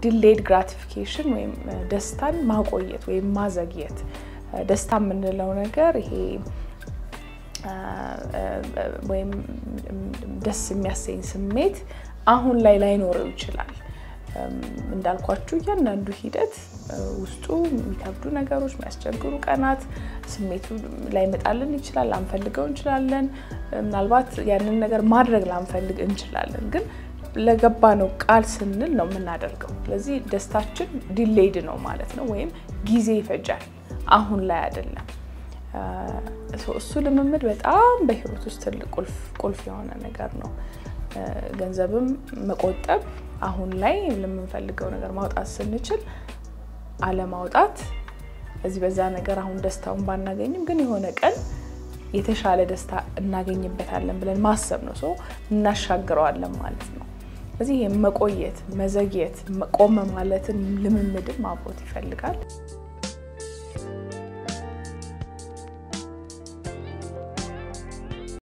ዲሌይድ ግራቲፊኬሽን ወይም ደስታን ማቆየት ወይም ማዘግየት። ደስታ የምንለው ነገር ይሄ ወይም ደስ የሚያሰኝ ስሜት አሁን ላይ ላይኖረው ይችላል። እንዳልኳችሁ እያንዳንዱ ሂደት ውስጡ የሚከብዱ ነገሮች፣ የሚያስቸግሩ ቀናት ስሜቱ ላይመጣልን ይችላል። ላንፈልገው እንችላለን። ምናልባት ያንን ነገር ማድረግ ላንፈልግ እንችላለን። ግን ለገባነው ቃል ስንል ነው የምናደርገው። ስለዚህ ደስታችን ዲሌይድ ነው ማለት ነው፣ ወይም ጊዜ ይፈጃል፣ አሁን ላይ አይደለም። እሱ ልምምድ በጣም በህይወት ውስጥ ትልቅ ቁልፍ የሆነ ነገር ነው። ገንዘብም መቆጠብ አሁን ላይ ለምንፈልገው ነገር ማውጣት ስንችል አለማውጣት እዚህ በዛ ነገር አሁን ደስታውን ባናገኝም ግን የሆነ ቀን የተሻለ ደስታ እናገኝበታለን ብለን ማሰብ ነው። ሰው እናሻግረዋለን ማለት ነው። ስለዚህ ይህ መቆየት፣ መዘግየት፣ ቆመ ማለትን ልምምድም አብሮት ይፈልጋል።